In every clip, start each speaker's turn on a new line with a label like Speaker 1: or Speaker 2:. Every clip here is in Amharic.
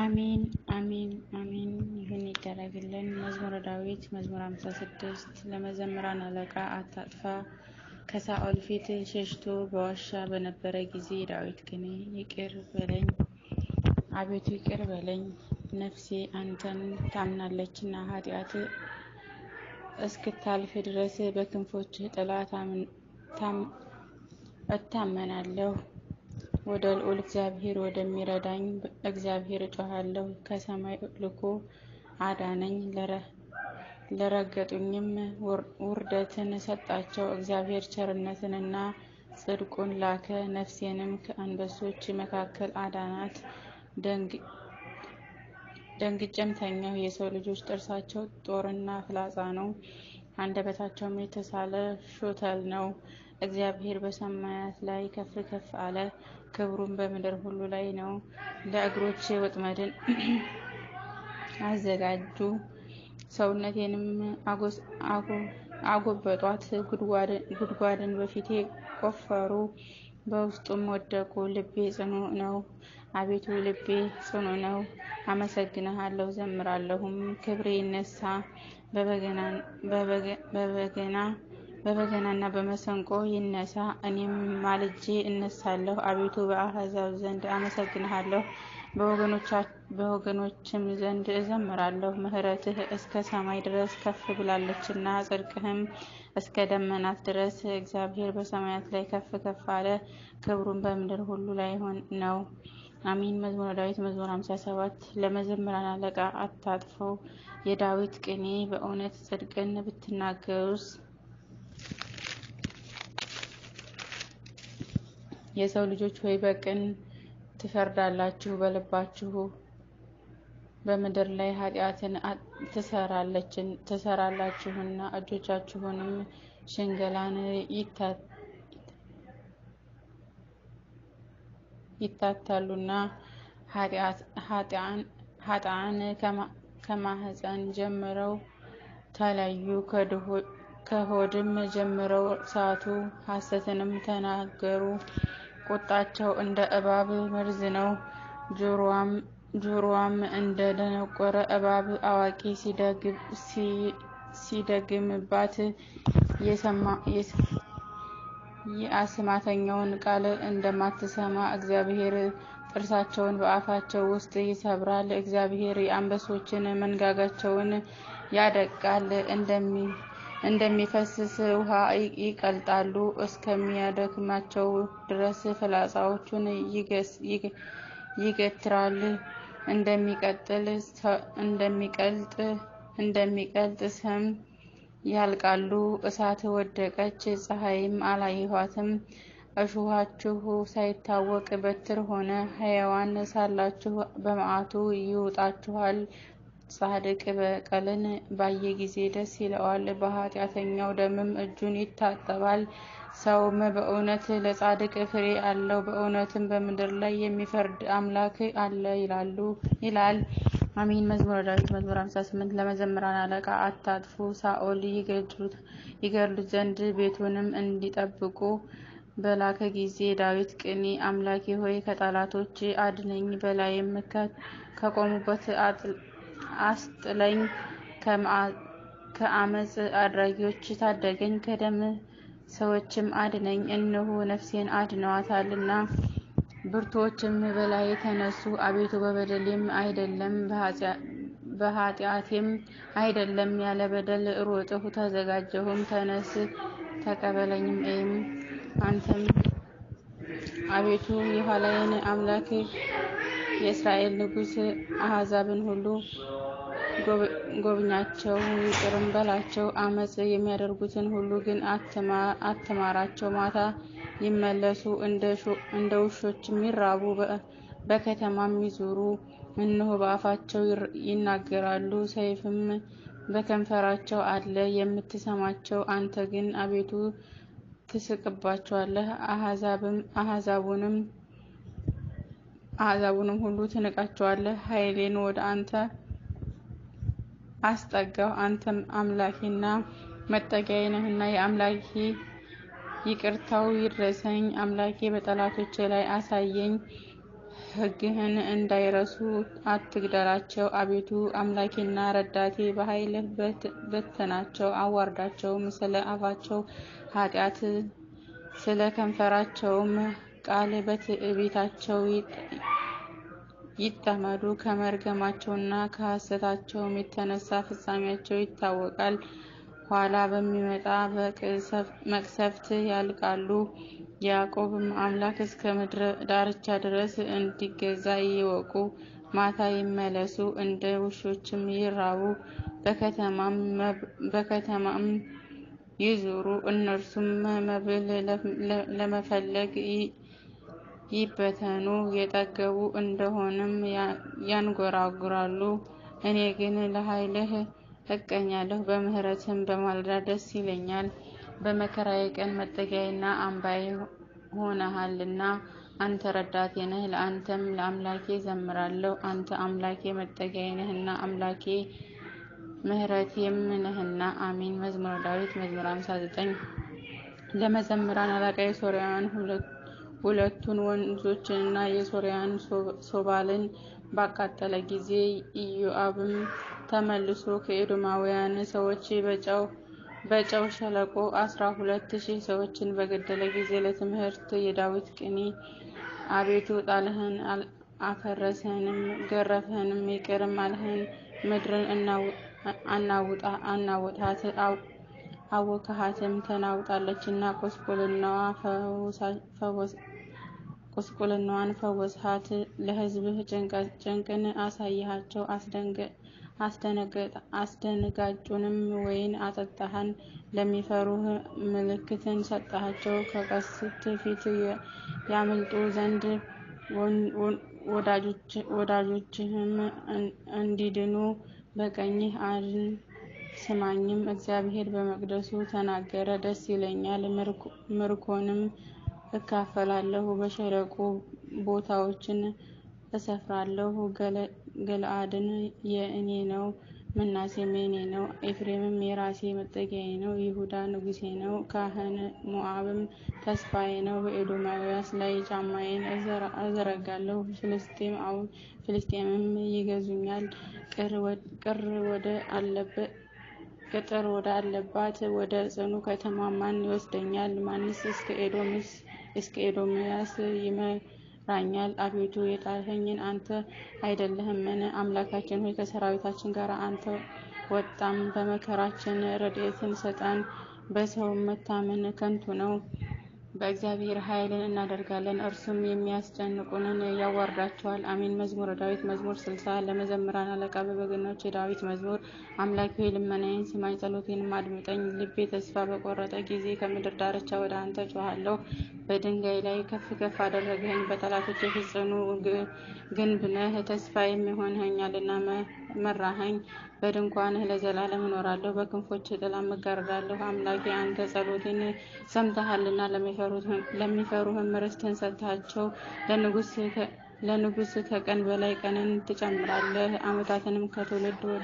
Speaker 1: አሜን አሜን አሜን ይሁን ይደረግልን። መዝሙረ ዳዊት መዝሙር 56 ለመዘምራን አለቃ አታጥፋ ከሳኦል ፊት ሸሽቶ በዋሻ በነበረ ጊዜ ዳዊት ግን ይቅር በለኝ አቤቱ ይቅር በለኝ፣ ነፍሴ አንተን ታምናለችና ኃጢአት እስክታልፍ ድረስ በክንፎችህ ጥላ እታመናለሁ። ወደ ልዑል እግዚአብሔር ወደሚረዳኝ እግዚአብሔር እጮሃለሁ። ከሰማይ ልኮ አዳነኝ፣ ለረገጡኝም ውርደትን ሰጣቸው። እግዚአብሔር ቸርነትንና ጽድቁን ላከ፣ ነፍሴንም ከአንበሶች መካከል አዳናት። ደንግጬም ተኛሁ። የሰው ልጆች ጥርሳቸው ጦርና ፍላጻ ነው፣ አንደበታቸውም የተሳለ ሾተል ነው። እግዚአብሔር በሰማያት ላይ ከፍ ከፍ አለ፣ ክብሩም በምድር ሁሉ ላይ ነው። ለእግሮቼ ወጥመድን አዘጋጁ፣ ሰውነቴንም አጎበጧት። ጉድጓድን በፊቴ ቆፈሩ፣ በውስጡም ወደቁ። ልቤ ጽኑ ነው፣ አቤቱ ልቤ ጽኑ ነው። አመሰግንሃለሁ፣ ዘምራለሁም። ክብሬ ይነሳ በበገና በበገናና በመሰንቆ ይነሳ። እኔም ማልጄ እነሳለሁ። አቤቱ በአሕዛብ ዘንድ አመሰግንሃለሁ፣ በወገኖችም ዘንድ እዘምራለሁ። ምሕረትህ እስከ ሰማይ ድረስ ከፍ ብላለችና ጽድቅህም እስከ ደመናት ድረስ። እግዚአብሔር በሰማያት ላይ ከፍ ከፍ አለ፣ ክብሩም በምድር ሁሉ ላይ ነው። አሚን። መዝሙረ ዳዊት መዝሙር 57 ለመዘምራን አለቃ አታጥፈው። የዳዊት ቅኔ በእውነት ጽድቅን ብትናገሩስ የሰው ልጆች ሆይ በቅን ትፈርዳላችሁ፣ በልባችሁ በምድር ላይ ኃጢአትን ትሰራላችሁና እጆቻችሁንም ሽንገላን ይታታሉና ኃጥአን ከማህፀን ጀምረው ተለዩ፣ ከሆድም ጀምረው ሳቱ፣ ሐሰትንም ተናገሩ። ቁጣቸው እንደ እባብ መርዝ ነው፣ ጆሮዋም እንደ ደነቆረ እባብ። አዋቂ ሲደግምባት የአስማተኛውን ቃል እንደማትሰማ እግዚአብሔር ጥርሳቸውን በአፋቸው ውስጥ ይሰብራል። እግዚአብሔር የአንበሶችን መንጋጋቸውን ያደቃል፣ እንደሚፈስስ ውሃ ይቀልጣሉ። እስከሚያደክማቸው ድረስ ፍላጻዎቹን ይገትራል። እንደሚቀልጥ ሰም ያልቃሉ። እሳት ወደቀች፣ ፀሐይም አላየኋትም። እሾሃችሁ ሳይታወቅ በትር ሆነ። ሕያዋን ሳላችሁ በመዓቱ ይውጣችኋል። ጻድቅ በቀልን ባየ ጊዜ ደስ ይለዋል፣ በኃጢአተኛው ደምም እጁን ይታጠባል። ሰውም በእውነት ለጻድቅ ፍሬ አለው፣ በእውነትም በምድር ላይ የሚፈርድ አምላክ አለ ይላል። አሚን። መዝሙረ ዳዊት መዝሙር 58 ለመዘምራን አለቃ አታጥፉ። ሳኦል ይገድሉት ዘንድ ቤቱንም እንዲጠብቁ በላከ ጊዜ ዳዊት ቅኔ አምላኬ ሆይ ከጠላቶች አድነኝ፣ በላይም ከቆሙበት አስጥለኝ፣ ከአመፅ አድራጊዎች ታደገኝ፣ ከደም ሰዎችም አድነኝ። እነሆ ነፍሴን አድነዋታልና ብርቱዎችም በላይ ተነሱ። አቤቱ በበደሌም አይደለም በኃጢአቴም አይደለም፣ ያለ በደል ሮጥሁ ተዘጋጀሁም። ተነስ ተቀበለኝም እይም አንተም አቤቱ የኋላዬን አምላክ የእስራኤል ንጉሥ አሕዛብን ሁሉ ጎብኛቸው፣ ይቅርም በላቸው። አመፅ የሚያደርጉትን ሁሉ ግን አትማራቸው። ማታ ይመለሱ፣ እንደ ውሾችም ይራቡ፣ በከተማም ይዙሩ። እነሆ በአፋቸው ይናገራሉ፣ ሰይፍም በከንፈራቸው አለ። የምትሰማቸው አንተ ግን አቤቱ ትስቅባቸዋለህ፣ አሕዛቡንም አሕዛቡንም ሁሉ ትንቃቸዋለህ። ኃይሌን ወደ አንተ አስጠጋሁ፣ አንተም አምላኬና መጠጊያዬ ነህና የአምላኬ ይቅርታው ይድረሰኝ። አምላኬ በጠላቶቼ ላይ አሳየኝ፣ ሕግህን እንዳይረሱ አትግደላቸው። አቤቱ አምላኬና ረዳቴ በኃይልህ በትናቸው፣ አዋርዳቸውም። ስለ አፋቸው ኃጢአት ስለ ከንፈራቸውም ቃል በትዕቢታቸው ይጠመዱ። ከመርገማቸውና ከሐሰታቸውም የተነሳ ፍጻሜያቸው ይታወቃል። ኋላ በሚመጣ መቅሰፍት ያልቃሉ። የያዕቆብም አምላክ እስከ ምድር ዳርቻ ድረስ እንዲገዛ ይወቁ። ማታ ይመለሱ፣ እንደ ውሾችም ይራቡ፣ በከተማም ይዙሩ። እነርሱም መብል ለመፈለግ ይበተኑ፣ የጠገቡ እንደሆንም ያንጎራጉራሉ። እኔ ግን ለኃይልህ እቀኛለሁ፣ በምሕረትህም በማለዳ ደስ ይለኛል። በመከራዬ ቀን መጠጊያዬና አምባዬ ሆነሃልና አንተ ረዳቴ ነህ። ለአንተም ለአምላኬ ዘምራለሁ። አንተ አምላኬ መጠጊያዬ ነህና አምላኬ ምሕረቴም ነህና። አሜን። መዝሙረ ዳዊት መዝሙር 59 ለመዘምራን አለቃ የሶርያውያን ሁለቱን ወንዞችንና የሶርያን ሶባልን ባቃጠለ ጊዜ ኢዮአብም ተመልሶ ከኤዶማውያን ሰዎች በጨው ሸለቆ አስራ ሁለት ሺህ ሰዎችን በገደለ ጊዜ ለትምህርት የዳዊት ቅኔ። አቤቱ ጣልህን፣ አፈረስህንም፣ ገረፍህንም፣ ይቅርም አልህን። ምድርን አናውጣት አወክሃትም፣ ተናውጣለችና ቁስቁልናዋን ፈወስሃት። ለሕዝብህ ጭንቅን አሳየሃቸው፣ አስደንጋጩንም ወይን አጠጣሃን። ለሚፈሩህ ምልክትን ሰጠሃቸው፣ ከቀስት ፊት ያመልጡ ዘንድ ወዳጆችህም እንዲድኑ በቀኝህ አድን። ስማኝም፣ እግዚአብሔር በመቅደሱ ተናገረ። ደስ ይለኛል፣ ምርኮንም እካፈላለሁ። በሸለቆ ቦታዎችን እሰፍራለሁ። ገለአድን የእኔ ነው፣ ምናሴም የእኔ ነው። ኤፍሬምም የራሴ መጠጊያዬ ነው። ይሁዳ ንጉሴ ነው። ካህን ሞዓብም ተስፋዬ ነው። በኤዶማውያስ ላይ ጫማዬን እዘረጋለሁ። ፍልስጤምም ይገዙኛል። ቅጥር ወደ አለባት ወደ ጽኑ ከተማ ማን ይወስደኛል? ማንስ እስከ ኤዶምያስ ይመራኛል? አቤቱ የጣልኸኝ አንተ አይደለህምን? አምላካችን ሆይ ከሰራዊታችን ጋር አንተ ወጣም። በመከራችን ረድኤትን ስጠን። በሰው መታመን ከንቱ ነው። በእግዚአብሔር ኃይልን እናደርጋለን፣ እርሱም የሚያስጨንቁንን ያዋርዳቸዋል። አሜን። መዝሙረ ዳዊት መዝሙር ስልሳ ለመዘምራን አለቃ በበገናዎች የዳዊት መዝሙር። አምላኬ ሆይ ልመናዬን ስማኝ፣ ጸሎቴንም አድምጠኝ። ልቤ ተስፋ በቆረጠ ጊዜ ከምድር ዳርቻ ወደ አንተ ጮኻለሁ። በድንጋይ ላይ ከፍ ከፍ አደረግኸኝ፣ በጠላቶቼ ፊት ጽኑ ግንብ ነህ። ተስፋዬም ሆነኸኛልና መራኸኝ። በድንኳንህ ለዘላለም እኖራለሁ፣ በክንፎችህ ጥላ እጋረዳለሁ። አምላኬ አንተ ጸሎቴን ሰምተሃልና ለሚፈሩህም ርስትህን ሰጥሃቸው። ለንጉሥ ከቀን በላይ ቀንን ትጨምራለህ፣ ዓመታትንም ከትውልድ ወደ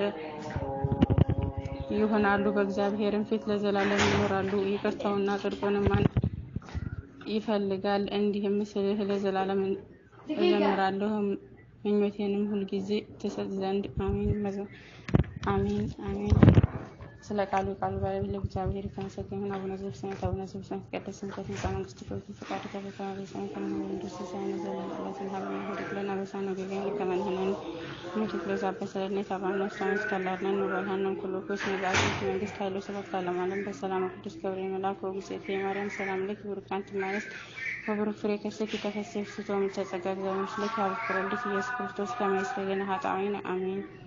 Speaker 1: ይሆናሉ። በእግዚአብሔርም ፊት ለዘላለም ይኖራሉ። ይቅርታውና ጽድቁንም ይፈልጋል። እንዲህም ስልህ ለዘላለም እዘምራለሁ፣ ምኞቴንም ሁልጊዜ ትሰጥ ዘንድ። አሜን አሜን። ስለ ቃሉ የቃሉ ባለቤት ለእግዚአብሔር የተመሰገነ ይሁን። አቡነ ዘበሰማያት አቡነ ዘበሰማያት ይትቀደስ ስምከ ትምጻእ መንግሥትከ ወይኩን ፈቃድከ በከመ በሰማይ ከማሁ በምድር ሲሳየነ ዘለለ ዕለትነ ሀበነ ኅድግ ለነ አበሳነ ወጌጋየነ ከመ ንሕነኒ ንኅድግ ለዘአበሰ ለነ ኢታብአነ ውስተ መንግሥተ አላድኅነነ ወባልሐነ ኩሉ ኩስ መባእት መንግሥት ኃይሎ ስብሐት ለዓለመ ዓለም በሰላም ቅዱስ ገብርኤል መልአክ ወጉሴቴ ማርያም ሰላም ለኪ ቡርክት አንቲ እምአንስት ወቡሩክ ፍሬ ከርሥኪ ተፈሥሒ ፍስሕቶ እምይእተ ጸጋ እግዚአብሔር ምስሌኪ ሀበ ፍቁር ወልድኪ ኢየሱስ ክርስቶስ ከመ ይስረይ ለነ ኃጣውኢነ አሜን።